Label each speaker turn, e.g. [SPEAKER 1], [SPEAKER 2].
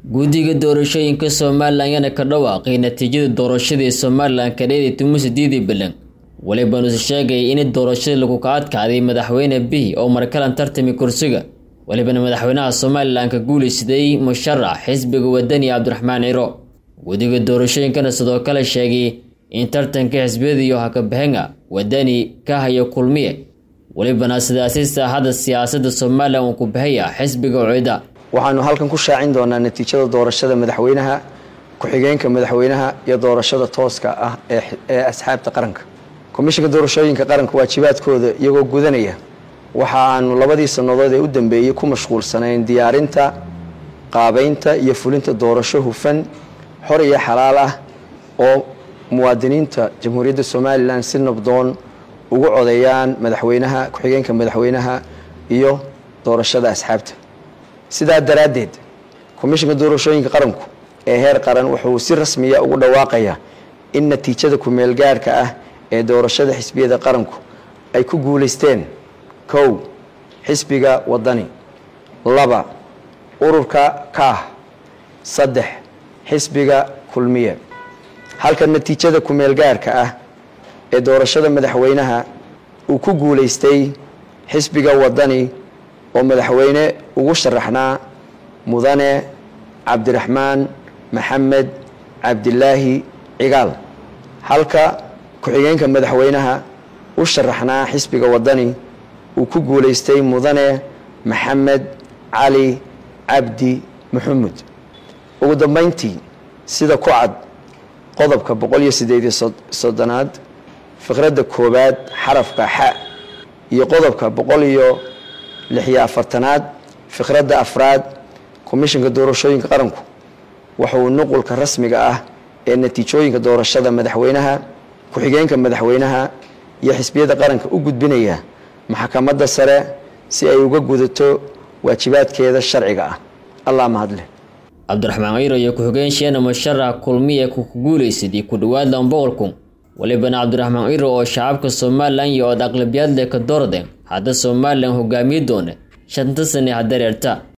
[SPEAKER 1] guddiga doorashooyinka somalilan ayaana ka dhawaaqay natiijada doorashadii somalilan kadheedii tumuuse diidi balan welibanuuse sheegay in doorashadii lagu ka adkaaday madaxweyne bihi oo markalan tartami kursiga welibana madaxweynaha somalilan ka guulaysaday musharax xisbiga wadani cabdiraxmaan ciro guddiga doorashooyinkana sidoo kale sheegay in tartanka xisbiyadiiyo hakabaxenga wadani ka haya kulmiye welibana sidaasi saaxadda siyaasadda somalilan uu ku baxaya xisbiga ucida
[SPEAKER 2] waxaanu halkan ku shaacin doonaa natiijada doorashada madaxweynaha ku-xigeenka madaxweynaha iyo doorashada tooska ah ee asxaabta qaranka komishinka doorashooyinka qaranka waajibaadkooda iyagoo gudanaya waxa aanu labadii sannadood ee u dambeeyey ku mashquulsanayn diyaarinta qaabeynta iyo fulinta doorasho hufan xor iyo xalaal ah oo muwaadiniinta jamhuuriyadda somalilan si nabdoon ugu codeeyaan madaxweynaha ku-xigeenka madaxweynaha iyo doorashada asxaabta sidaa daraaddeed komishinka doorashooyinka qaranku ee heer qaran wuxuu si rasmiya ugu dhawaaqayaa in natiijada ku-meel gaarhka ah ee doorashada xisbiyada qaranku ay ku guulaysteen kow xisbiga wadani laba ururka kaah saddex xisbiga kulmiye halka natiijada ku-meel gaarhka ah ee doorashada madaxweynaha uu ku guulaystay xisbiga wadani oo madaxweyne ugu sharaxnaa mudane cabdiraxmaan maxamed cabdilaahi cigaal halka ku-xigeenka madaxweynaha u sharaxnaa xisbiga wadani uu ku guulaystay mudane maxamed cali cabdi maxamuud ugu dambeyntii sida ku cad qodobka boqol iyo sideediyo soddonaad fiqradda koowaad xarafka xa iyo qodobka boqol iyo lixiyo afartanaad fiqradda afraad komishinka doorashooyinka qaranku wuxuu nuqulka rasmiga ah ee natiijooyinka doorashada madaxweynaha ku-xigeenka madaxweynaha iyo xisbiyada qaranka u gudbinaya maxkamadda sare si ay uga gudato waajibaadkeeda sharciga ah allah mahadleh
[SPEAKER 1] cabdiraxmaan ciro iyo ku-xigeenshiyana musharax kulmiye ku guulaysaday ku dhowaad laba boqol kun welibana cabdiraxmaan ciro oo shacabka somalilan iyo ood aqlabiyaad leh ka doordeen hadda somalilan hogaamiye doona shanta sane hadareerta